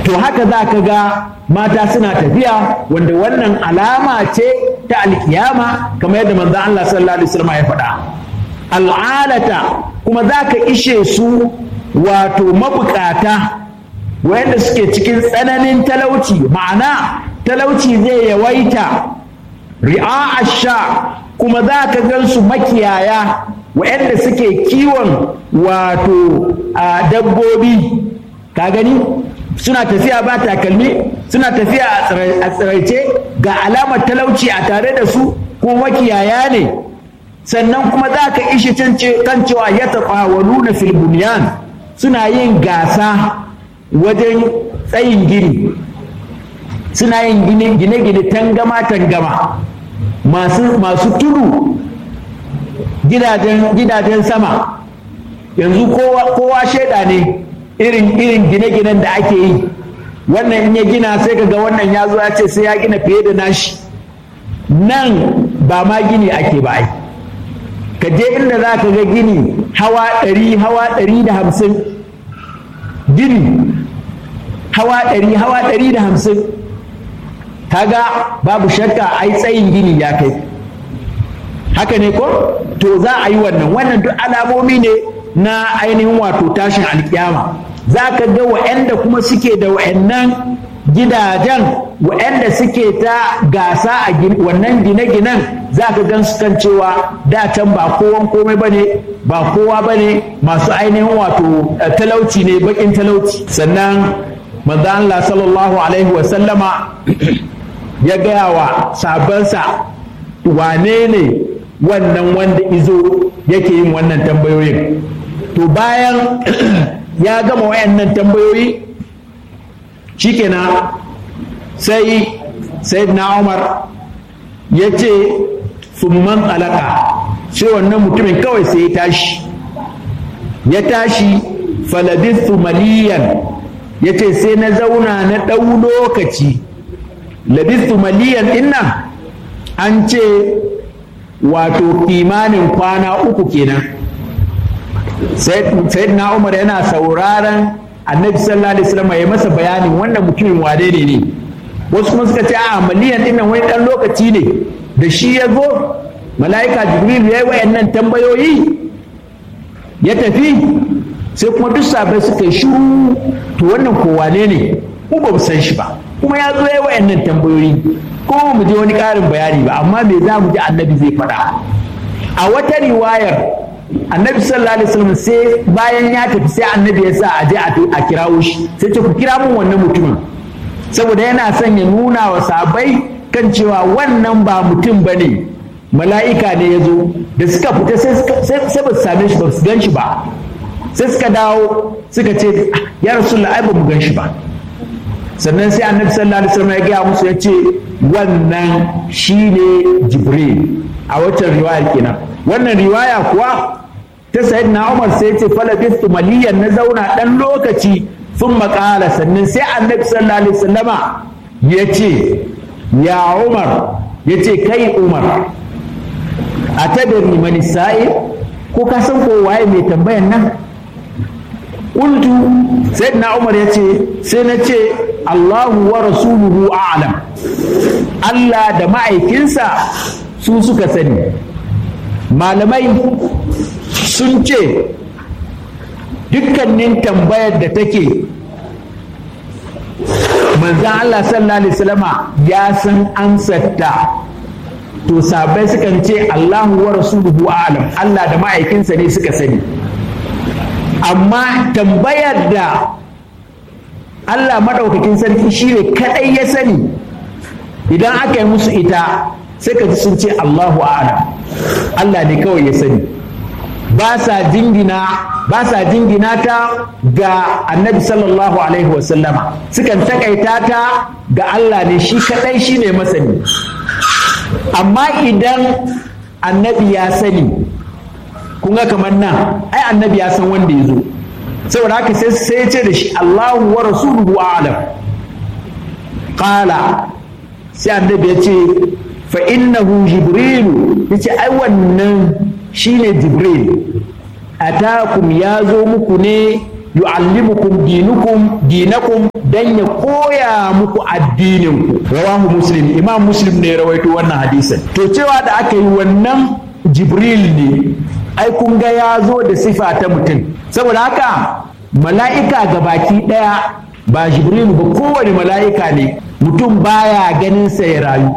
to haka za ka ga mata suna tafiya wanda wannan alama ce ta alkiyama kamar yadda manzo Allah sallallahu alaihi wasallam ya faɗa al'alata kuma za ka ishe su wato mabukata wayanda suke cikin tsananin talauci ma'ana talauci zai yawaita ri'a sha kuma za ka gan su makiyaya wayanda suke kiwon wato a dabbobi ka gani suna tafiya ba takalmi suna tafiya a tsiraice ga alamar talauci a tare da su ko makiyaya ne sannan kuma za ka ishi kan cewa ya taɓa wa nuna filbuniyan suna yin gasa wajen tsayin gini suna yin gine-gine tangama-tangama masu tudu gidajen sama yanzu kowa shaida ne irin irin gine-ginen da ake yi wannan in ya gina sai ka ga wannan ya zo ya ce sai ya gina fiye da nashi nan ba ma gini ake ba ai ka je inda za ka ga gini hawa ɗari hawa ɗari da hamsin gini hawa ɗari hawa ɗari da hamsin kaga babu shakka ai tsayin gini ya kai haka ne ko to za a yi wannan wannan duk alamomi ne na ainihin wato tashin alkiyama za ka ga wa'anda kuma suke da wa'annan gidajen wa'anda suke ta gasa a wannan gine-ginen za ka gan su kan cewa da can ba kowan komai ba ne ba kowa ba ne masu ainihin wato talauci ne bakin talauci sannan manzo Allah sallallahu alaihi wasallama ya gaya wa sabansa wane ne wannan wanda izo yake yin wannan tambayoyin to bayan ya gama wayannan tambayoyi shikenan sai sayyidina umar ya ce summan tsalaka sai wannan mutumin kawai sai ya tashi ya tashi falabistu maliyan ya ce sai na zauna na ɗau lokaci labistu maliyan dinnan an ce wato kimanin kwana uku kenan sayyidina umar yana sauraron annabi sallallahu alaihi wasallam ya masa bayanin wannan mutumin wane ne ne wasu kuma suka ce a maliyan dinnan wani dan lokaci ne da shi ya zo mala'ika jibril ya yi wayannan tambayoyi ya tafi sai kuma duk sabai suka yi shiru to wannan ko wane ne ko ba mu san shi ba kuma ya zo ya yi wayannan tambayoyi ko mu je wani ƙarin bayani ba amma me za mu ji annabi zai faɗa a wata riwayar annabi sallallahu alaihi wasallam sai bayan ya tafi sai annabi ya sa a je a kirawo shi sai ce ku kira mun wannan mutumin saboda yana son ya nuna wa sabai kan cewa wannan ba mutum ba ne mala'ika ne ya zo da suka fita sai ba su same shi ba su gan shi ba sai suka dawo suka ce ya rasulullah ai ba mu gan shi ba sannan sai annabi sallallahu alaihi wasallam ya gaya musu ya ce wannan shine jibril a waccan riwaya kenan wannan riwaya kuwa ta sayyidina umar sai ya ce falabistu maliyan na zauna dan lokaci sun makala sannan sai annabi sallallahu alaihi wasallama ya ce ya umar ya ce kai umar a tadari mani sa'i ko ka san ko waye mai tambayan nan Ƙultu sayyidina umar ya ce sai na ce allahu wa rasuluhu a'lam allah da ma'aikinsa su suka sani malamai sun ce dukkanin tambayar da take manzan Allah sallallahu alaihi wasallama ya san amsarta to sabai sukan ce Allahu wa rasuluhu alam Allah da ma'aikinsa ne suka sani amma tambayar da Allah maɗaukakin sarki shi ne kaɗai ya sani idan aka yi musu ita sai ka ji sun ce Allahu alam Allah ne kawai ya sani ba sa jingina ba sa jingina ta ga annabi sallallahu alaihi wasallama sukan takaita ta ga Allah ne shi kadai shi ne masani amma idan annabi ya sani kun ga kamar nan ai annabi ya san wanda ya zo saboda haka sai ya ce da shi Allahu wa rasuluhu a'lam qala sai annabi ya ce fa innahu jibrilu yace ai wannan shine jibril atakum ya zo muku ne yu'allimukum dinukum dinakum dan ya koya muku addinin ku rawahu muslim imam muslim ne rawaito wannan hadisin to cewa da aka yi wannan jibril ne ai kun ga ya zo da sifa ta mutum saboda haka mala'ika ga baki ɗaya ba jibril ba kowane mala'ika ne mutum baya ganin sa ya rayu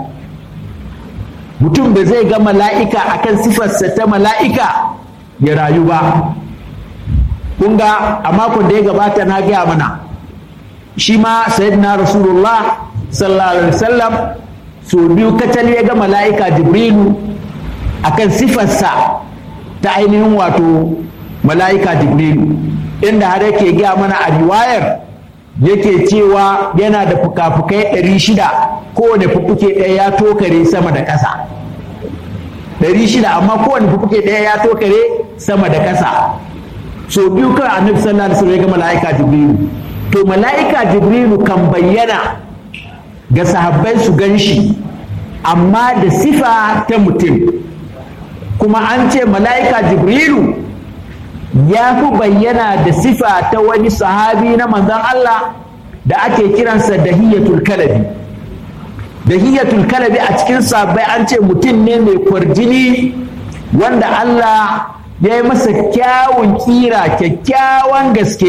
mutum da zai ga mala'ika akan sifarsa ta mala'ika ya rayu ba kun ga a makon da ya gabata na gaya mana shi ma sayyidina rasulullah sallallahu alaihi wasallam so biyu kacal ya ga mala'ika jibrilu akan sifarsa ta ainihin wato mala'ika jibrilu inda har yake gaya mana a riwayar yake cewa yana da fuka-fukai ɗari shida kowane fufuke ɗaya ya tokare sama da ƙasa ɗari shida amma kowane fufuke ɗaya ya tokare sama da ƙasa so biyu kan annabi sallallahu alaihi wasallam ya ga mala'ika jibrilu to mala'ika jibrilu kan bayyana ga sahabbai su gan shi amma da sifa ta mutum kuma an ce mala'ika jibrilu ya fi bayyana da sifa ta wani sahabi na manzon Allah da ake kiransa dahiyatul kalabi dahiyatul kalabi a cikin sahabbai an ce mutum ne mai kwarjini wanda Allah ya yi masa kyawun kira kyakkyawan gaske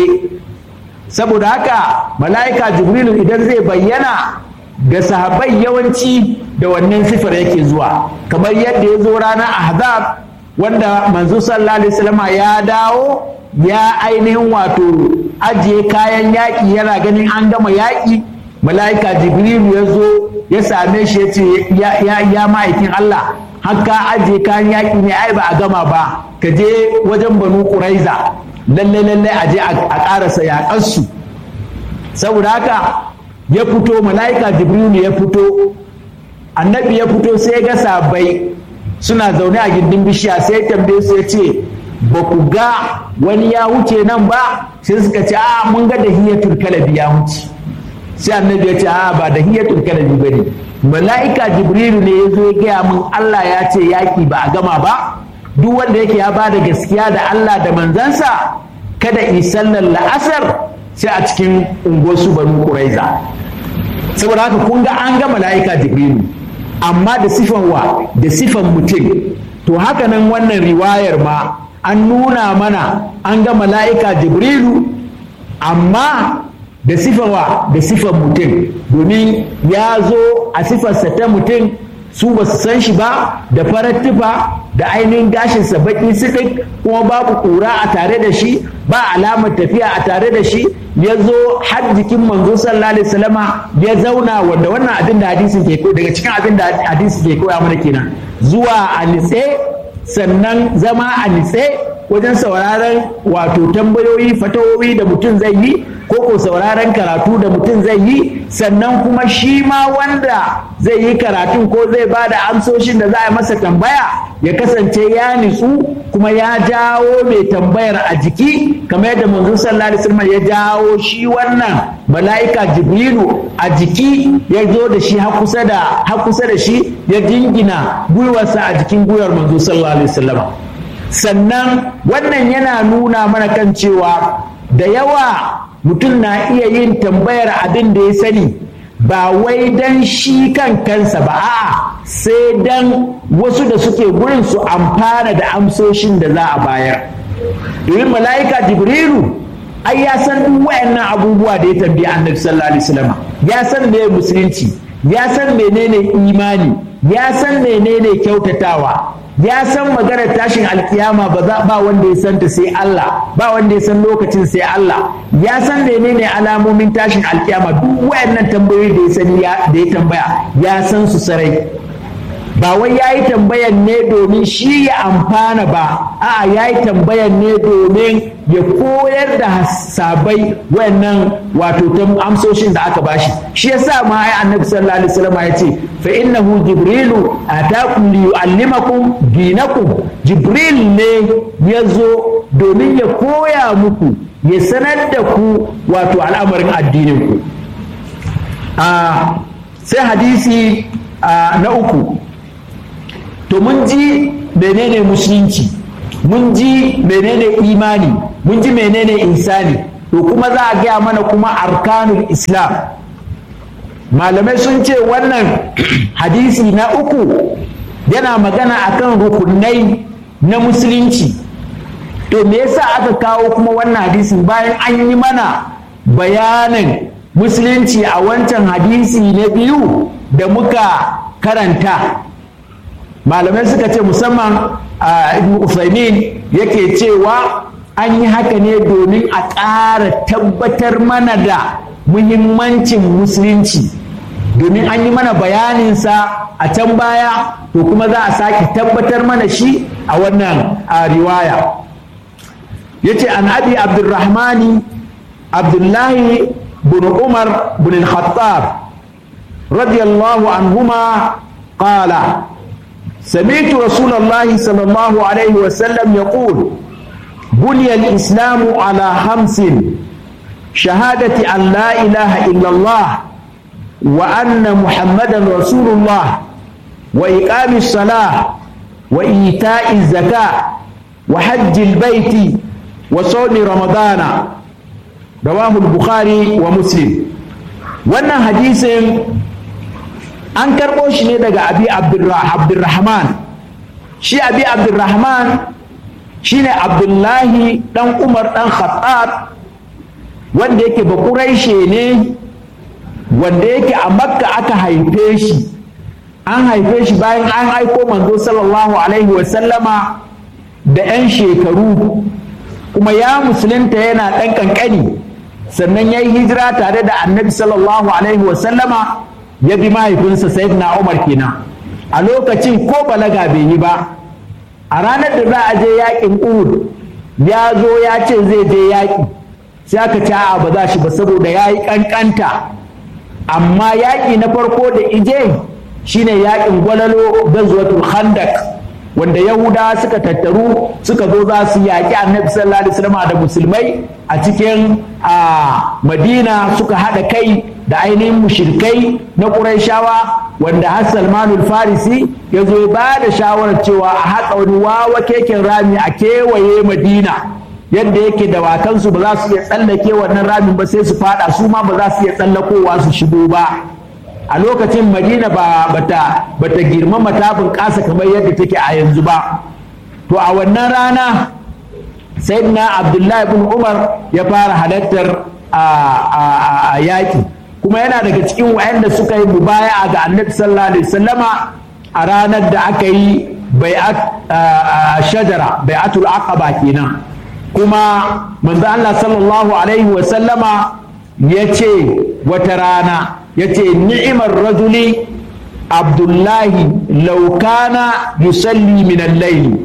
saboda haka mala'ika jibrilu idan zai bayyana ga sahabbai yawanci da wannan sifar yake zuwa kamar yadda ya zo ranar ahzab wanda manzo sallallahu alaihi wasallam ya dawo ya ainihin wato ajiye kayan yaƙi yana ganin an gama yaƙi mala'ika jibrilu ya zo ya same shi ya ce ya ma'aikin Allah haka ajiye kayan yaƙi ne ai ba a gama ba ka je wajen banu ƙuraiza lalle lalle a je a ƙarasa yaƙansu saboda haka ya fito mala'ika jibrilu ya fito annabi ya fito sai ga sabai suna zaune a gindin bishiya sai tambaye su ya ce ba ku ga wani ya wuce nan ba sai suka ce a mun ga da hiyatul kalabi ya wuce sai annabi ya ce a ba da hiyatul kalabi ba ne mala'ika jibrilu ne ya zo ya gaya min Allah ya ce yaƙi ba a gama ba duk wanda yake ya bada gaskiya da Allah da manzansa kada yi sallar la'asar sai a cikin unguwarsu banu ƙuraiza saboda haka kun ga an ga mala'ika jibrilu amma da sifan wa da sifan mutum to haka nan wannan riwayar ma an nuna mana an ga mala'ika jibrilu amma da sifan wa da sifan mutum domin ya zo a sifarsa ta mutum su ba su san shi ba da farar tufa da ainihin gashinsa baki sidik kuma babu ƙura a tare da shi ba alamar tafiya a tare da shi ya zo har jikin manzo sallallahu alaihi wasallama ya zauna wanda wannan abin da hadisin ke daga cikin abin da hadisi ke koya mana kenan zuwa a nitse sannan zama a nitse wajen sauraron wato tambayoyi fatawoyi da mutum zai yi ko ko sauraron karatu da mutum zai yi sannan kuma shi ma wanda zai yi karatun ko zai ba da amsoshin da za a masa tambaya ya kasance ya nitsu kuma ya jawo mai tambayar a jiki kamar yadda manzo sallallahu alaihi wasallam ya jawo shi wannan mala'ika jibrilu a jiki ya zo da shi har kusa da har kusa da shi ya jingina gwiwarsa a jikin gwiwar manzo sallallahu alaihi wasallam sannan wannan yana nuna mana kan cewa da yawa mutum na iya yin tambayar abin da ya sani ba wai dan shi kan kansa ba a'a sai dan wasu da suke gurin su amfana da amsoshin da za a bayar domin mala'ika jibrilu ai ya san duk wayannan abubuwa da ya tambayi annabi sallallahu alaihi wasallam ya san me musulunci ya san menene imani ya san menene kyautatawa ya san maganar tashin alkiyama ba za ba wanda ya santa sai Allah ba wanda ya san lokacin sai Allah ya san menene alamomin tashin alkiyama duk wayannan tambayoyi da ya sani da ya tambaya ya san su sarai ba wai ya yi tambayan ne domin shi ya amfana ba a'a ya yi tambayan ne domin ya koyar da sabai wayannan wato amsoshin da aka bashi shi yasa ma ai annabi sallallahu alaihi wasallam ya ce fa innahu jibrilu atakum li yuallimakum dinakum jibril ne ya zo domin ya koya muku ya sanar da ku wato al'amarin addinin ku sai hadisi na uku to mun ji menene musulunci mun ji menene imani mun ji menene insani to kuma za a gaya mana kuma arkanul islam malamai sun ce wannan hadisi na uku yana magana akan rukunai na musulunci to me yasa aka kawo kuma wannan hadisin bayan an yi mana bayanin musulunci a wancan hadisi na biyu da muka karanta malamai suka ce musamman a ibn Usaimin yake cewa an yi haka ne domin a ƙara tabbatar mana da muhimmancin musulunci domin an yi mana bayaninsa a can baya to kuma za a sake tabbatar mana shi a wannan riwaya ya ce an abi abdurrahmani abdullahi bin umar bin al-khattab radiyallahu anhuma qala سمعت رسول الله صلى الله عليه وسلم يقول بني الإسلام على خمس شهادة أن لا إله إلا الله وأن محمدا رسول الله وإقام الصلاة وإيتاء الزكاة وحج البيت وصوم رمضان رواه البخاري ومسلم وأن حديث an karɓo shi ne daga abi abdurrahman shi abi abdurrahman shi ne abdullahi ɗan umar ɗan khattab wanda yake bakuraishe ne wanda yake a makka aka haife shi an haife shi bayan an aiko manzo sallallahu alaihi wasallama da 'yan shekaru kuma ya musulunta yana ɗan ƙanƙani sannan ya yi hijira tare da annabi sallallahu alaihi wasallama ya bi mahaifinsa sayyidina umar kenan a lokacin ko balaga bai yi ba a ranar da za a je yakin uhud ya zo ya ce zai je yaƙi sai aka ce a ba za shi ba saboda ya yi ƙanƙanta amma yaƙi na farko da ije shine yaƙin gwalalo gazwatul khandak wanda yahudawa suka tattaru suka zo za su yaƙi annabi sallallahu alaihi wasallam da musulmai a cikin a madina suka haɗa kai da ainihin mushirkai na ƙurayshawa wanda har salmanul farisi ya zo ba da shawarar cewa a haƙa wani wawa keken rami a kewaye madina yadda yake dawakansu ba za su iya tsallake wannan ramin ba sai su fada su ma ba za su iya tsallakowa su shigo ba a lokacin madina ba bata bata girmama ta bunƙasa kamar yadda take a yanzu ba to a wannan rana sayyidina abdullahi bin umar ya fara halartar a yaƙi kuma yana daga cikin wayanda suka yi mubaya'a ga annabi sallallahu alaihi wasallama a ranar da aka yi bai'at shajara bai'atul aqaba kenan kuma manzo Allah sallallahu alaihi wasallama ya ce wata rana ya ce ni'imar rajuli abdullahi laukana yusalli min al-layl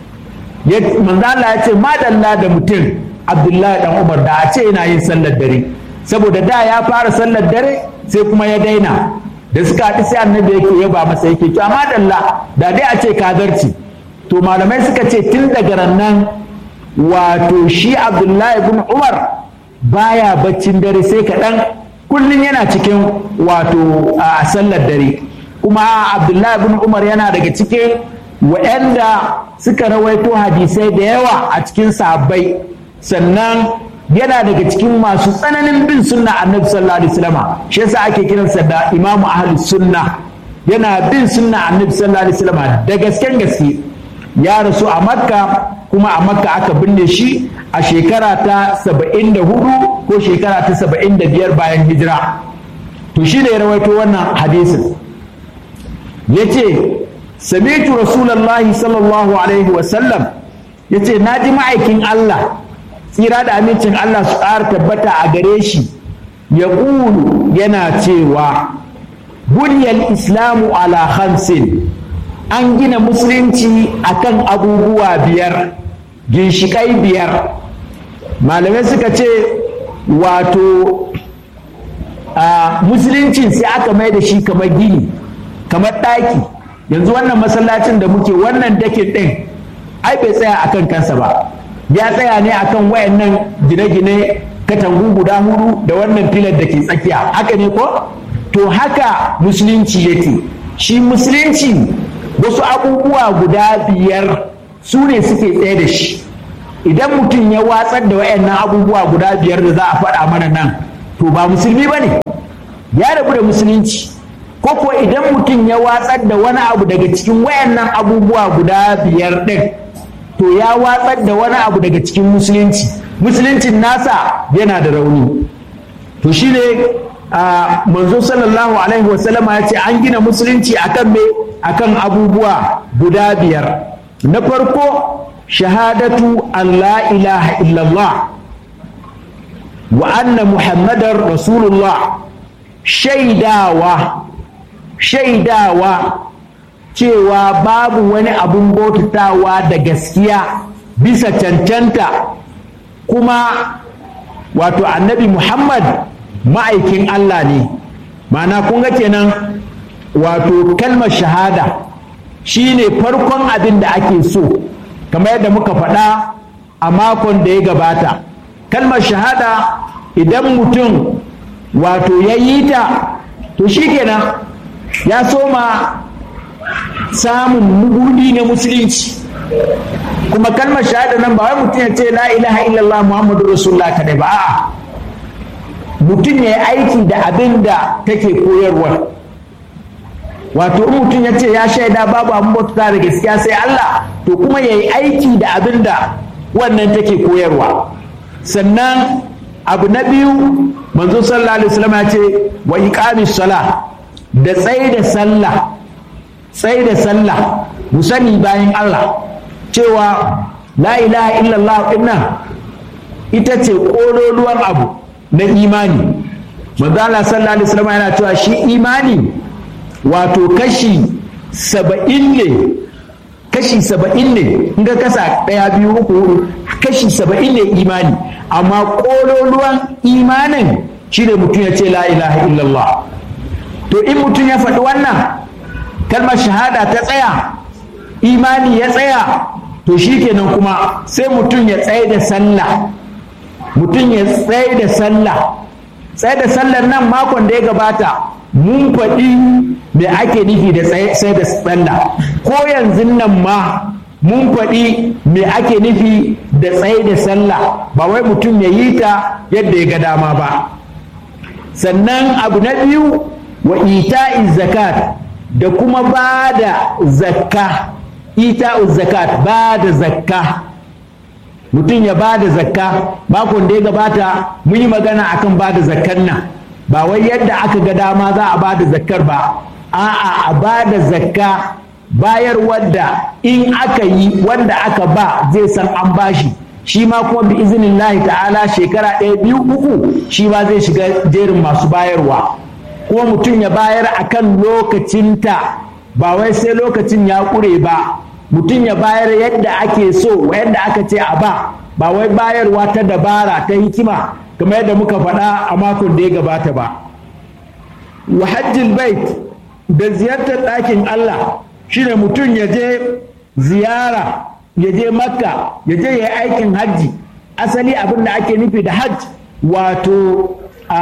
manzo Allah ya ce madalla da mutum abdullahi dan umar da a ce yana yin sallar dare saboda da ya fara sallar dare sai kuma ya daina da suka haɗu sai annabi yake yaba masa yake to amma dalla da dai a ce kazarci to malamai suka ce tun daga rannan wato shi abdullahi bin umar baya baccin dare sai kaɗan kullum yana cikin wato a sallar dare kuma abdullahi bin umar yana daga cikin wa'anda suka rawaito hadisai da yawa a cikin sahabbai sannan yana daga cikin masu tsananin bin sunna annabi sallallahu alaihi wasallam shi yasa ake kiransa da imamu ahlus sunna yana bin sunna annabi sallallahu alaihi wasallam da gasken gaske ya rasu a makka kuma a makka aka binne shi a shekara ta saba'in da hudu ko shekara ta saba'in da biyar bayan hijira to shi ne ya rawaito wannan hadisin ya ce samitu rasulallah sallallahu alaihi wasallam ya ce na ji ma'aikin allah tsira da amincin allah su ƙara tabbata a gare shi ya ƙulu yana cewa buniyar islamu ala khamsin an gina musulunci akan abubuwa biyar ginshiƙai biyar malamai suka ce wato a musuluncin sai aka mai da shi kamar gini kamar ɗaki yanzu wannan masallacin da muke wannan dakin ɗin ai bai tsaya akan kansa ba ya tsaya ne akan wayannan gine-gine katangu guda hudu da wannan filar da ke tsakiya haka ne ko to haka musulunci yake shi musulunci wasu abubuwa guda biyar su ne suke tsaye da shi idan mutum ya watsar da wayannan abubuwa guda biyar da za a faɗa mana nan to ba musulmi ba ne ya rabu da musulunci ko ko idan mutum ya watsar da wani abu daga cikin wayannan abubuwa guda biyar ɗin to ya watsar da wani abu daga cikin musulunci musuluncin nasa yana da rauni to shine a manzo sallallahu alaihi wasallama ya ce an gina musulunci akan me akan abubuwa guda biyar na farko shahadatu an la ilaha illallah wa anna muhammadar rasulullah shaidawa shaidawa cewa babu wani abun bautatawa da gaskiya bisa cancanta kuma wato annabi muhammad ma'aikin allah ne ma'ana kun ga kenan wato kalmar shahada shine farkon abin da ake so kamar yadda muka faɗa a makon da ya gabata kalmar shahada idan mutum wato ya yi ta to shikenan ya soma samun mugudi na musulunci kuma kalmar shahada nan ba wai mutum ya ce la ilaha illallah muhammadu rasulullah kadai ba a'a mutum ya yi aiki da abin da take koyarwa wato in mutum ya ce ya shaida babu abin bauta da gaskiya sai Allah to kuma ya yi aiki da abin da wannan take koyarwa sannan abu na biyu manzo sallallahu alaihi wasallam ya ce wa iqamis sala da tsaye da sallah tsaye da sallah mu sani bayan Allah cewa la ilaha illallah dinnan ita ce kololuwar abu na imani manzo Allah sallallahu alaihi wasallam yana cewa shi imani wato kashi saba'in ne kashi saba'in ne in ga kasa ɗaya biyu uku hudu kashi saba'in ne imani amma ƙololuwan imanin shi ne mutum ya ce la ilaha illallah to in mutum ya faɗi wannan kalmar shahada ta tsaya imani ya tsaya to shi kenan kuma sai mutum ya tsaye da sallah mutum ya tsaye da sallah tsaye da sallar nan makon da ya gabata mun faɗi me ake nufi da sai da sallah ko yanzu nan ma mun faɗi me ake nufi da tsaye da sallah ba wai mutum ya yi ta yadda ya ga dama ba sannan abu na biyu wa ita'iz zakat da kuma ba da zakka ita'uz zakat ba da zakka mutum ya ba da zakka makon da ya gabata mun yi magana akan ba da zakkan nan ba wai yadda aka ga dama za a ba da zakkar ba a'a a ba da zakka bayar wadda in aka yi wanda aka ba zai san an bashi shi ma kuma bi izinin lahi ta'ala shekara ɗaya biyu uku shi ma zai shiga jerin masu bayarwa kuma mutum ya bayar akan lokacinta ba wai sai lokacin ya ƙure ba mutum ya bayar yadda ake so yadda aka ce a ba ba wai bayarwa ta dabara ta hikima kamar yadda muka faɗa a makon da ya gabata ba wa hajjil bait da ziyartar ɗakin Allah shine mutum ya je ziyara ya je makka ya je ya yi aikin hajji asali abin da ake nufi da hajj wato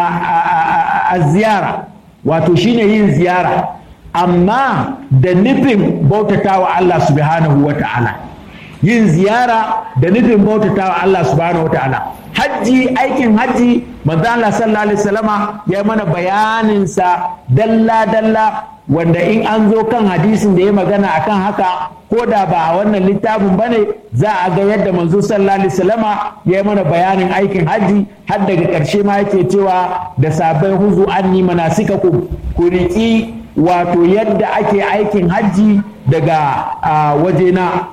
a ziyara wato shine yin ziyara amma da nufin bautatawa Allah subhanahu wa ta'ala yin ziyara da nufin bautatawa Allah subhanahu wa ta'ala hajji aikin hajji manzo Allah sallallahu alaihi wasallama ya mana bayanin sa dalla dalla wanda in an zo kan hadisin da ya magana akan haka ko da ba a wannan littafin bane za a ga yadda manzo sallallahu alaihi wasallama ya yi mana bayanin aikin hajji har daga ƙarshe ma yake cewa da sabai huzu anni manasikakum ku riƙi wato yadda ake aikin hajji daga wajena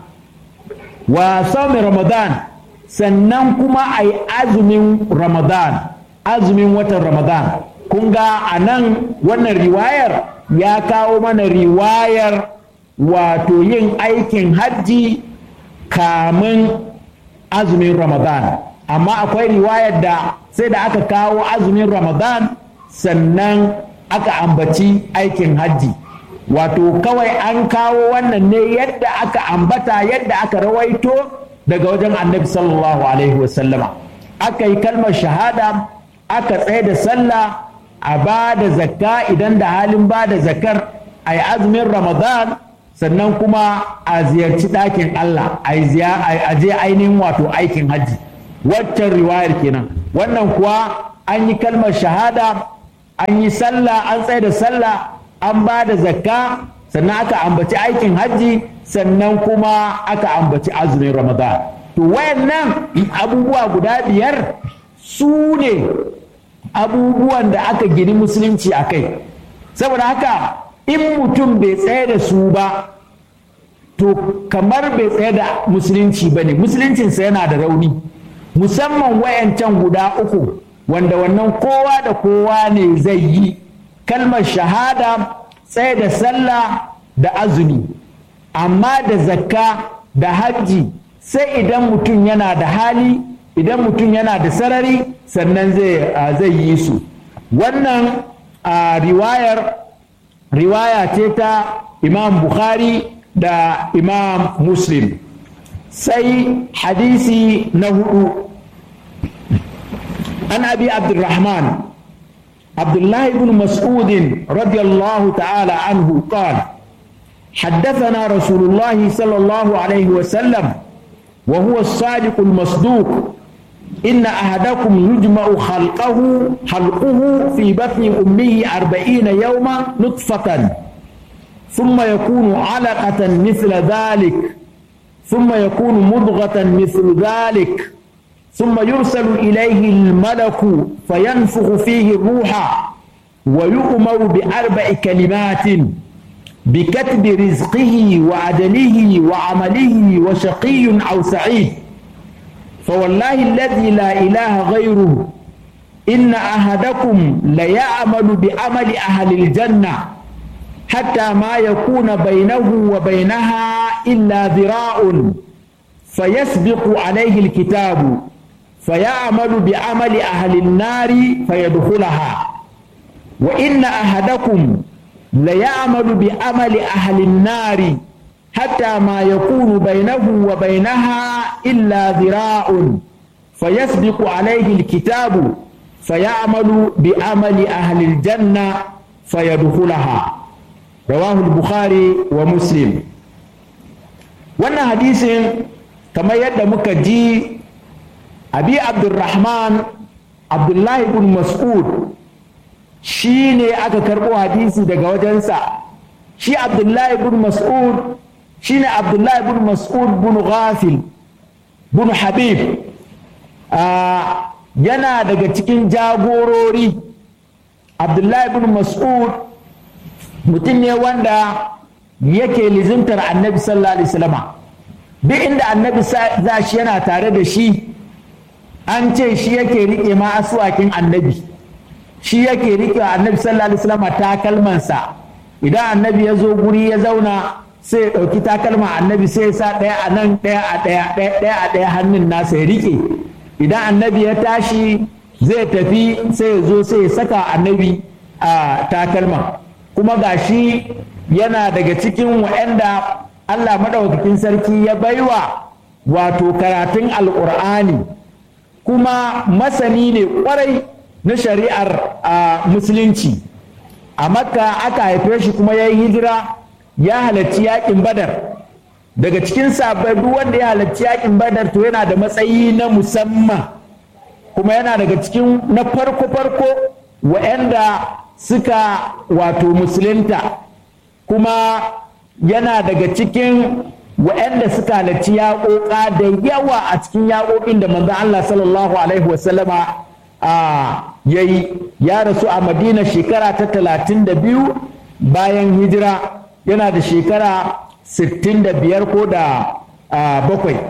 wa sami ramadan sannan kuma a yi azumin ramadan azumin watan ramadan kun ga a nan wannan riwayar ya kawo mana riwayar wato yin aikin hajji kamun azumin ramadan amma akwai riwayar da sai da aka kawo azumin ramadan sannan aka ambaci aikin hajji wato kawai an kawo wannan ne yadda aka ambata yadda aka rawaito daga wajen annabi sallallahu alaihi wasallama aka yi kalmar shahada aka tsaye da sallah a ba da zakka idan da halin ba da zakkar a yi azumin ramadan sannan kuma a ziyarci ɗakin Allah a je ainihin wato aikin hajji waccan riwayar kenan wannan kuwa an yi kalmar shahada an yi sallah an tsaye da sallah an ba da zakka sannan aka ambaci aikin hajji sannan kuma aka ambaci azumin ramadan to wayannan abubuwa guda biyar su ne abubuwan da aka gini musulunci a kai saboda haka in mutum bai tsaye da su ba to kamar bai tsaye da musulunci ba ne musuluncinsa yana da rauni musamman wayancan guda uku wanda wannan kowa da kowa ne zai yi kalmar shahada tsaye da sallah da azumi amma da zakka da hajji sai idan mutum yana da hali idan mutum yana da sarari sannan zai yi su wannan riwayar riwaya ce ta imam bukhari da imam muslim sai hadisi na hudu an abi abdurrahman abdullahi ibn mas'udin radiyallahu ta'ala anhu qala حدثنا رسول الله صلى الله عليه وسلم وهو الصادق المصدوق إن أحدكم يجمع خلقه خلقه في بطن أمه أربعين يوما نطفة ثم يكون علقة مثل ذلك ثم يكون مضغة مثل ذلك ثم يرسل إليه الملك فينفخ فيه الروح ويؤمر بأربع كلمات بكتب رزقه وعدله وعمله وشقي أو سعيد فوالله الذي لا إله غيره إن أحدكم ليعمل بعمل أهل الجنة حتى ما يكون بينه وبينها إلا ذراع فيسبق عليه الكتاب فيعمل بعمل أهل النار فيدخلها وإن أحدكم ليعمل بعمل أهل النار حتى ما يكون بينه وبينها إلا ذراع فيسبق عليه الكتاب فيعمل بعمل أهل الجنة فيدخلها رواه البخاري ومسلم wannan hadisin kamar yadda muka ji abi abdulrahman abdullahi bin mas'ud shi ne aka karɓo hadisi daga wajensa shi abdullahi bin mas'ud shi ne abdullahi bin mas'ud bin ghafil bin habib yana daga cikin jagorori abdullahi bin mas'ud mutum ne wanda yake lizimtar annabi sallallahu alaihi wasallama duk inda annabi za shi yana tare da shi an ce shi yake riƙe ma asuwakin annabi shi yake riƙe annabi sallallahu alaihi wasallama takalmansa idan annabi ya zo guri ya zauna sai ya ɗauki takalma annabi sai ya sa ɗaya a nan ɗaya a ɗaya ɗaya a ɗaya hannun nasa ya riƙe idan annabi ya tashi zai tafi sai ya zo sai ya saka annabi a takalma kuma gashi yana daga cikin wa'anda Allah maɗaukakin sarki ya baiwa wato karatun alƙur'ani kuma masani ne ƙwarai na shari'ar musulunci a makka aka haife shi kuma ya yi hijira ya halarci yaƙin badar daga cikin sabbai duk wanda ya halarci yaƙin badar to yana da matsayi na musamman kuma yana daga cikin na farko-farko wa'anda suka wato musulunta kuma yana daga cikin wa'anda suka halarci yaƙoƙa da yawa a cikin yaƙoƙin da manzon Allah sallallahu alaihi wasallama ya yi ya rasu a madina shekara ta talatin da biyu bayan hijira yana da shekara sittin da biyar ko da bakwai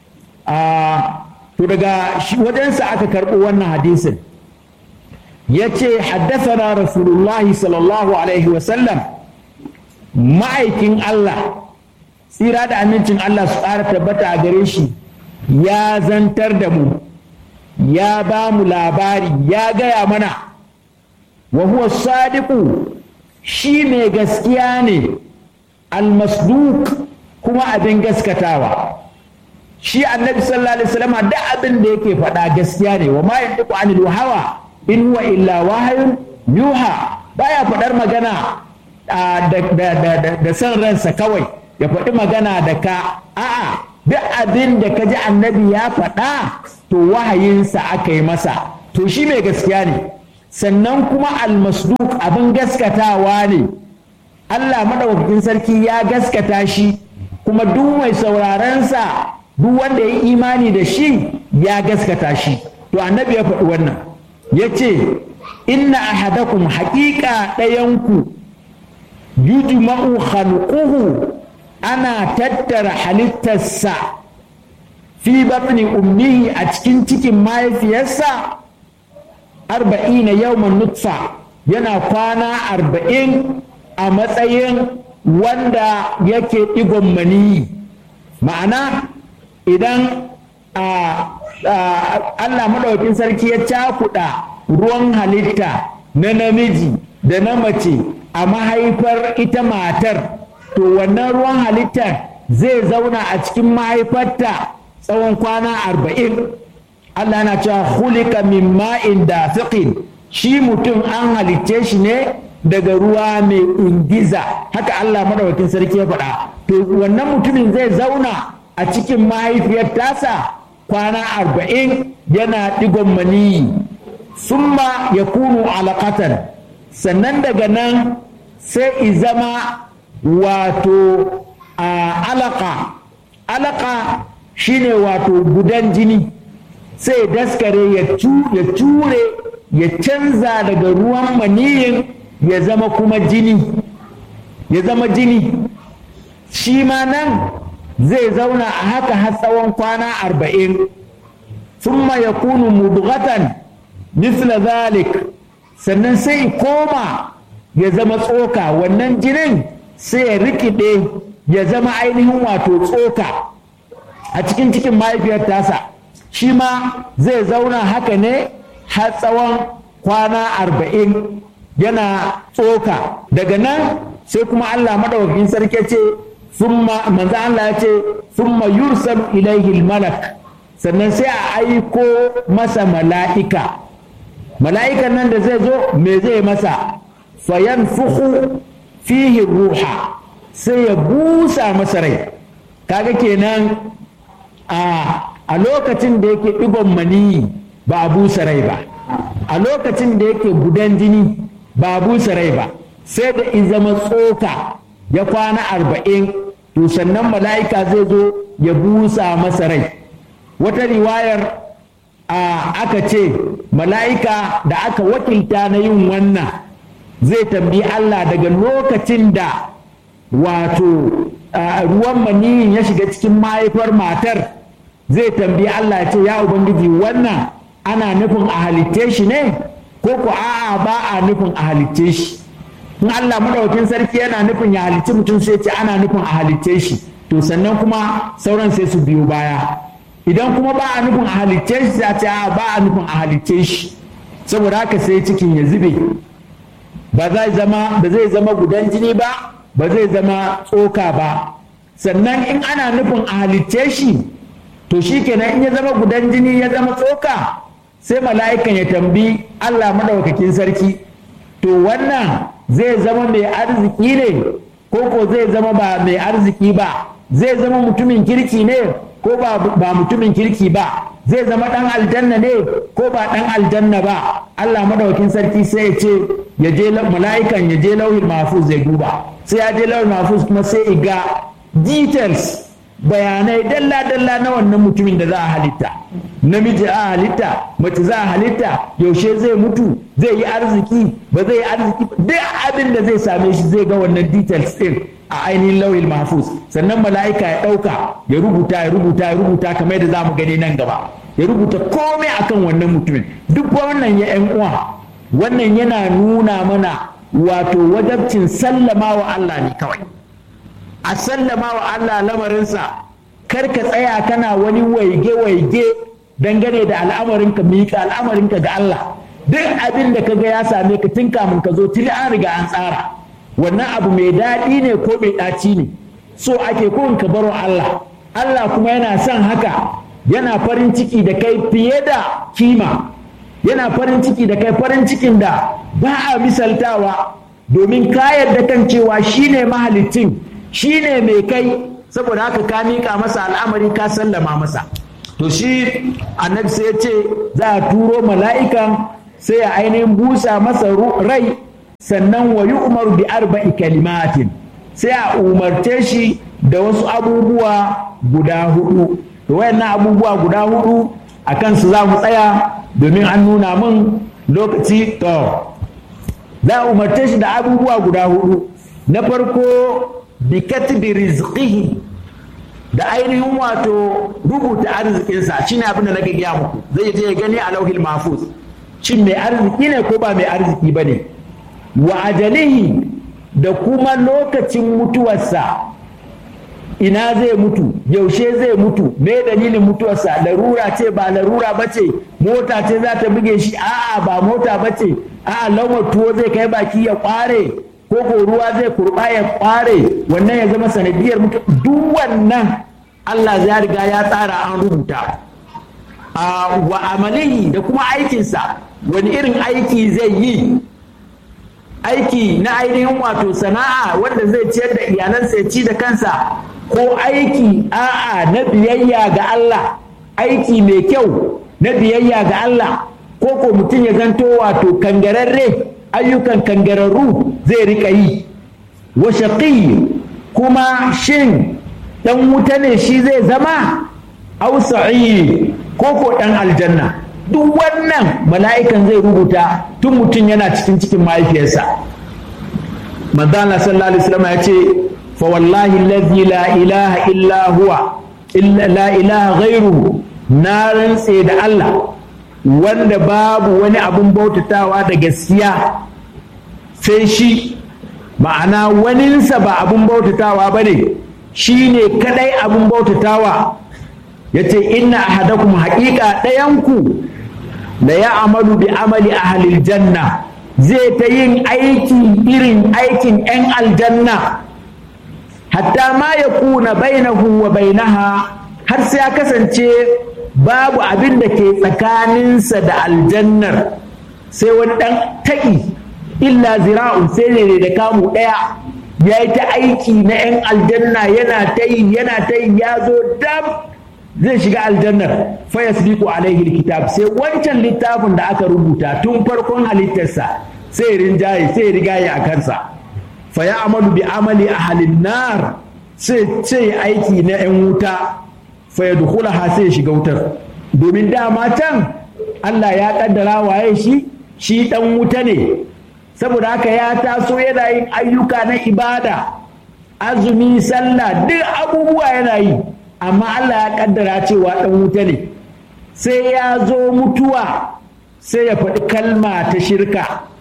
to daga wajensa aka karɓo wannan hadisin ya ce haddasa rasulullahi sallallahu alaihi wasallam ma'aikin Allah tsira da amincin Allah su ƙara tabbata a gare shi ya zantar da mu ya ba mu labari ya gaya mana wa huwa sadiqu shi mai gaskiya ne almasduk kuma abin gaskatawa shi annabi sallallahu alaihi wasallam da abin da yake faɗa gaskiya ne wa ma yantiqu anil hawa in huwa illa wahayun yuha baya faɗar magana da son ransa kawai ya faɗi magana da ka a'a duk abin da ka ji annabi ya faɗa to wahayinsa aka yi masa to shi mai gaskiya ne sannan kuma almasduk abin gaskatawa ne Allah maɗaukakin sarki ya gaskata shi kuma duk mai saurarensa duk wanda ya yi imani da shi ya gaskata shi to annabi ya faɗi wannan ya ce inna ahadakum haƙiƙa ɗayanku yujma'u khalquhu ana tattara halittarsa fi batni ummihi a cikin cikin mahaifiyarsa arba'ina yawman nutfa yana kwana arba'in a matsayin wanda yake ɗigon maniyi ma'ana idan Allah maɗaukin sarki ya cakuɗa ruwan halitta na namiji da na mace a mahaifar ita matar to wannan ruwan halittar zai zauna a cikin mahaifarta tsawon kwana arba'in Allah na cewa hulika min ma'in da shi mutum an halicce shi ne daga ruwa mai ingiza haka Allah maɗaukin sarki ya faɗa to wannan mutumin zai zauna a cikin mahaifiyar tasa kwana arba'in yana ɗigon maniyi summa ya kunu alaƙatan sannan daga nan sai zama wato alaka alaka shine wato gudan jini sai daskare ya ture ya canza daga ruwan maniyin ya zama kuma jini ya zama jini shi ma nan zai zauna a haka har tsawon kwana arba'in summa ya kunu mudghatan misla zalik sannan sai koma ya zama tsoka wannan jinin sai ya rikide ya zama ainihin wato tsoka a cikin cikin mahaifiyar tasa shi ma zai zauna haka ne har tsawon kwana arba'in yana tsoka daga nan sai kuma Allah maɗaukakin sarki ce summa manzo Allah ya ce summa yursalu ilaihi malak sannan sai a aiko masa mala'ika mala'ikan nan da zai zo me zai masa fayan fuhu fihi ruha sai ya busa masa rai kaga kenan a lokacin da yake ɗigon maniyi ba a busa rai ba a lokacin da yake gudan jini ba a busa rai ba sai da in zama tsoka ya kwana arba'in to sannan mala'ika zai zo ya busa masa rai wata riwayar aka ce mala'ika da aka wakilta na yin wannan zai tambayi Allah daga lokacin da wato ruwan maniyin ya shiga cikin mahaifar matar zai tambayi Allah ya ce ya ubangiji wannan ana nufin a halitte shi ne ko ko a'a ba a nufin a halitte shi in Allah madaukakin sarki yana nufin ya halicci mutum sai ce ana nufin a halitte shi to sannan kuma sauran sai su biyo baya idan kuma ba a nufin a halicce shi sai ce ba a nufin a halicce shi saboda haka sai cikin ya zube ba zai zama ba zai zama gudan jini ba ba zai zama tsoka ba sannan in ana nufin a halicce shi to shi kenan in ya zama gudan jini ya zama tsoka sai mala'ikan ya tambi Allah maɗaukakin sarki to wannan zai zama mai arziki ne ko ko zai zama ba mai arziki ba zai zama mutumin kirki ne ko ba mutumin kirki ba zai zama ɗan aljanna ne ko ba ɗan aljanna ba Allah madaukin sarki sai ya ce ya je mala'ikan ya je lauhin mahfuz zai duba sai ya je lauhin mahfuz kuma sai ya ga details bayanai dalla-dalla na wannan mutumin da za a halitta namiji a halitta mace za a halitta yaushe zai mutu zai yi arziki ba zai yi arziki duk abin da zai same shi zai ga wannan details din a ainihin lauyin mahfuz sannan mala'ika ya ɗauka ya rubuta ya rubuta ya rubuta kamar yadda za mu gani nan gaba ya rubuta komai akan wannan mutumin duk wannan ya yan uwa wannan yana nuna mana wato wajabcin sallama wa Allah ne kawai a sallama wa Allah lamarinsa kar ka tsaya kana wani waige-waige dangane da al'amarinka miƙa al'amarinka ga Allah duk abin da kaga ya same ka tun kamun ka zo tuni an riga an tsara wannan abu mai daɗi ne ko mai ɗaci ne so ake ko ka baro Allah Allah kuma yana son haka yana farin ciki da kai fiye da kima yana farin ciki da kai farin cikin da ba a misaltawa domin ka yarda kan cewa shine mahalicin shine mai kai saboda haka ka miƙa masa al'amari ka sallama masa to shi annabi sai ya ce za a turo mala'ikan sai ya ainihin busa masa rai sannan wa umaru bi arba'i kalimatin sai a umarce shi da wasu abubuwa guda hudu da wayannan abubuwa guda hudu a kansu za mu tsaya domin an nuna min lokaci to za a umarce shi da abubuwa guda hudu na farko bi katbi rizqihi da ainihin wato rubuta arzikinsa shine abin da nake gaya muku zai je ya gani a lauhil mahfuz shin mai arziki ne ko ba mai arziki ba ne wa ajalihi da kuma lokacin mutuwarsa ina zai mutu yaushe zai mutu me dalilin mutuwarsa larura ce ba larura ba ce mota ce za ta buge shi a'a ba mota ba ce a'a laumar tuwo zai kai baki ya kware ko ko ruwa zai kurba ya kware wannan ya zama sanadiyar mutu duk wannan Allah ya riga ya tsara an rubuta wa amalihi da kuma aikinsa wani irin aiki zai yi aiki na ainihin wato sana'a wanda zai ciyar da iyalansa ya ci da kansa ko aiki a'a na biyayya ga Allah aiki mai kyau na biyayya ga Allah ko ko mutum ya zanto wato kangararre ayyukan kangararru zai rika yi wa shaqi kuma shin dan wuta ne shi zai zama au sa'i ko ko dan aljanna duk wannan mala'ikan zai rubuta tun mutum yana cikin cikin mahaifiyarsa manzo Allah sallallahu alaihi wasallam ya ce fa wallahi allazi la ilaha illa huwa illa la ilaha ghairuhu na rantse da Allah wanda babu wani abun bautatawa da gaskiya sai shi ma'ana waninsa ba abun bautatawa ba ne shi ne kadai abun bautatawa ya ce inna ahadakum haƙiƙa ɗayanku da ya amalu bi amali ahalil janna zai ta yin aiki irin aikin 'yan aljanna hatta ma ya kuna bainahu wa bainaha har sai ya kasance babu abin da ke tsakaninsa da aljannar sai wani ɗan taƙi illa zira'un sai ne da kamu ɗaya ya yi ta aiki na 'yan aljanna yana ta yi yana ta yi ya zo dam zai shiga aljannar fa yasbiqu alaihi alkitab sai wancan littafin da aka rubuta tun farkon halittarsa sai rinjaye sai rigaye a kansa fa ya amalu bi amali ahalin nar sai sai aiki na 'yan wuta fa yadkhulaha sai shiga wutar domin dama can Allah ya kaddara waye shi shi dan wuta ne saboda haka ya taso yana yin ayyuka na ibada azumi sallah duk abubuwa yana yi amma Allah ya kaddara cewa ɗan wuta ne sai ya zo mutuwa sai ya faɗi kalma ta shirka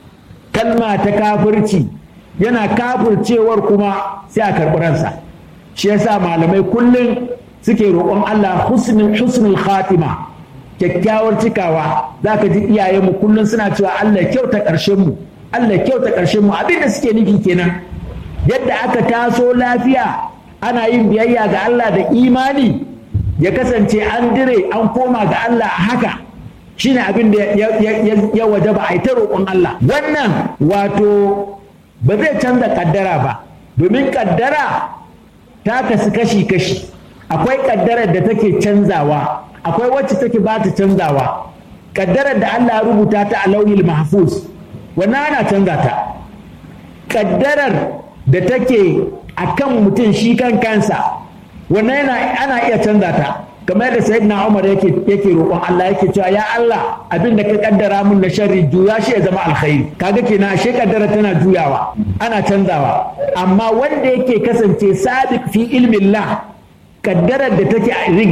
kalma ta kafirci yana kafircewar kuma sai a karɓi ransa shi yasa malamai kullum suke roƙon Allah husnul husnul khatima kyakkyawar cikawa za ka ji iyayenmu kullum suna cewa Allah kyauta ƙarshen mu Allah kyauta ƙarshen mu abinda suke nufi kenan yadda aka taso lafiya ana yin biyayya ga Allah da imani ya kasance an dire an koma ga Allah a haka shine abin da ya waje ba a yi ta roƙon Allah wannan wato ba zai canza kaddara ba domin kaddara ta kasu kashi-kashi akwai kaddarar da take canzawa akwai wacce take ba ta canzawa kaddarar da Allah rubuta ta a lauhil mahfuz wannan ana canza ta kaddarar da take a kan mutum shi kan kansa wannan ana iya canza ta kamar da sayyidina Umar yake yake roƙon Allah yake cewa ya Allah abin da ka kaddara mun na sharri juya shi ya zama alkhairi kaga kenan ashe kaddara tana juyawa ana canzawa amma wanda yake kasance sabiq fi ilmillah kaddarar da take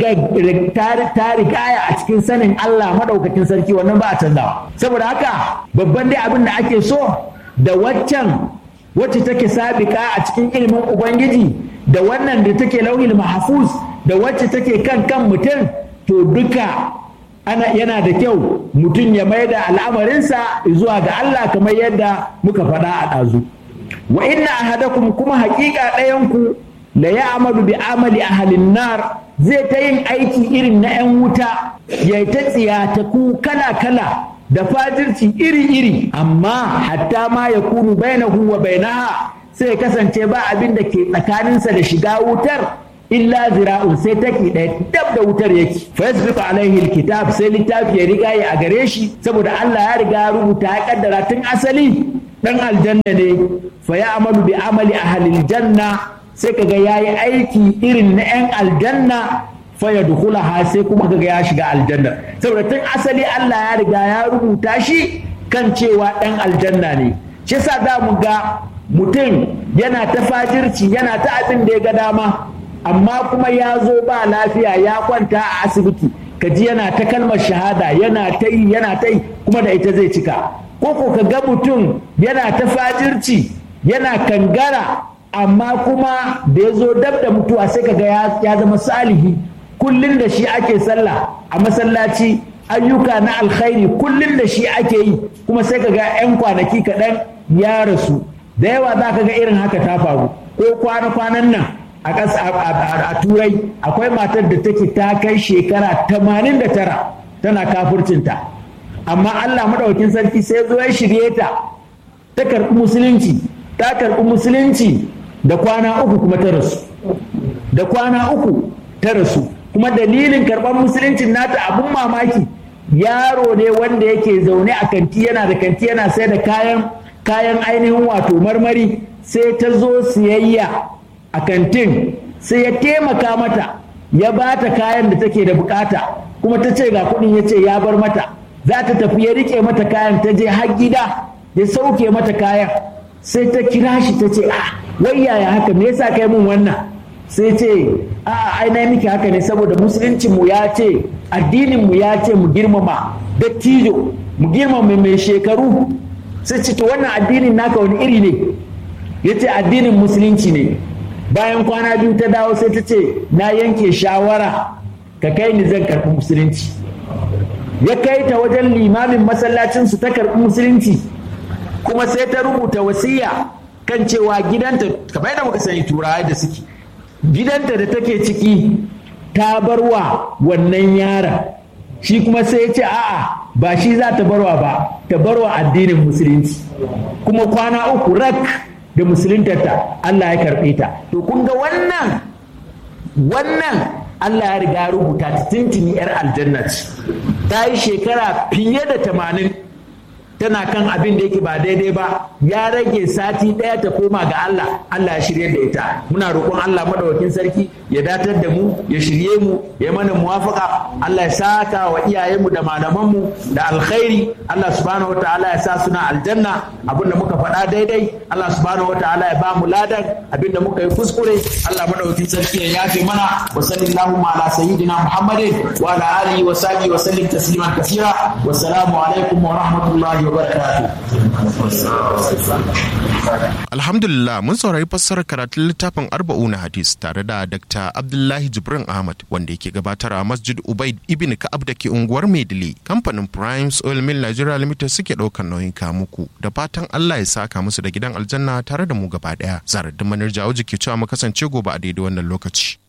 ta rigaya a cikin sanin Allah madaukakin sarki wannan ba a canzawa saboda haka babban dai abin da ake so da waccan wacce take sabika a cikin ilimin ubangiji da wannan da take lauhil mahfuz da wacce take kan kan mutum to duka ana yana da kyau mutum ya mai da al'amarinsa zuwa ga Allah kamar yadda muka faɗa a ɗazu wa inna ahadakum kuma haƙiƙa ɗayanku la ya amalu bi amali ahalin nar zai ta yin aiki irin na 'yan wuta ya ta tsiyataku kala-kala da fajirci iri-iri amma hatta ma ya kunu bainahu wa bainaha sai ya kasance ba abin da ke tsakaninsa da shiga wutar illa zira'un sai take ɗaya dab da wutar yake facebook alaihi alkitab sai littafi ya riga ya a gare shi saboda Allah ya riga ya rubuta ya kaddara tun asali dan aljanna ne fa ya amalu bi amali ahlil janna sai kaga yayi aiki irin na yan aljanna fa ya dukhulaha sai kuma kaga ya shiga aljanna saboda tun asali Allah ya riga ya rubuta shi kan cewa dan aljanna ne shi yasa za mu ga mutum yana ta fajirci yana ta abin da ya ga dama amma kuma ya zo ba lafiya ya kwanta a asibiti kaji yana ta kalmar shahada yana ta yi yana ta yi kuma da ita zai cika ko ko ka ga mutum yana ta fajirci yana kangara amma kuma da ya zo dab da mutuwa sai kaga ya zama salihi kullum da shi ake sallah a masallaci ayyuka na alkhairi kullum da shi ake yi kuma sai kaga 'yan kwanaki kaɗan ya rasu da yawa za ka ga irin haka ta faru ko kwana-kwanan nan a a turai akwai matar da take ta kai shekara 89 tana kafurcinta amma allah maɗaukin sarki sai zo ya shirye ta ta karɓi musulunci ta karɓi musulunci da kwana uku kuma ta rasu da kwana uku ta rasu kuma dalilin karɓar musuluncin nata abun mamaki yaro ne wanda yake zaune a kanti yana da kanti yana sai da kayan kayan ainihin wato marmari sai ta zo siyayya a kantin sai ya taimaka mata ya ba ta kayan da take da bukata kuma ta ce ga kuɗin ya ce ya bar mata za ta tafi ya rike mata kayan ta je har gida ya sauke mata kayan sai ta kira shi ta ce ah wai yaya haka me yasa kai mun wannan sai ce a ai na miki haka ne saboda musulunci mu ya ce addinin mu ya ce mu girmama dattijo mu girmama mai shekaru sai ce to wannan addinin naka wani iri ne ya ce addinin musulunci ne bayan kwana biyu ta dawo sai ta ce na yanke shawara ka kai ni zan karɓi musulunci ya kai ta wajen limamin masallacinsu ta karɓi musulunci kuma sai ta rubuta wasiya kan cewa gidanta kamar yadda muka sani turawa da suke gidanta da take ciki ta barwa wannan yaron shi kuma sai ya ce a'a ba shi za ta barwa ba ta barwa addinin musulunci kuma kwana uku rak da musuluntarta Allah ya karɓe ta to kun ga wannan wannan Allah ya riga rubuta ta tintini yar aljanna ce ta yi shekara fiye da tamanin tana kan abin da yake ba daidai ba ya rage sati ɗaya ta koma ga Allah Allah ya shirye da ita muna roƙon Allah madawakin sarki ya datar da mu ya shirye mu ya mana muwafaka Allah ya saka wa iyayenmu da malamanmu da alkhairi Allah subhanahu wataala ya sa suna aljanna abin da muka faɗa daidai Allah subhanahu wataala ya ba mu ladan abin da muka yi kuskure Allah madawakin sarki ya yafe mana wa sallallahu ala sayyidina Muhammadin wa ala alihi wa sahbihi wa sallim tasliman kaseera wassalamu alaikum wa rahmatullahi Alhamdulillah mun saurari fassarar karatun littafin arba'u na hadis tare da Dr. Abdullahi Jibrin Ahmad wanda yake gabatar a Masjid Ubaid Ibn Ka'ab da ke unguwar Maidili. Kamfanin Primes Oil Mill Nigeria Limited suke ɗaukar nauyin muku da fatan Allah ya saka musu da gidan aljanna tare da mu gaba ɗaya. Zarar da manar jawo jiki cewa mu kasance gobe a daidai wannan lokaci.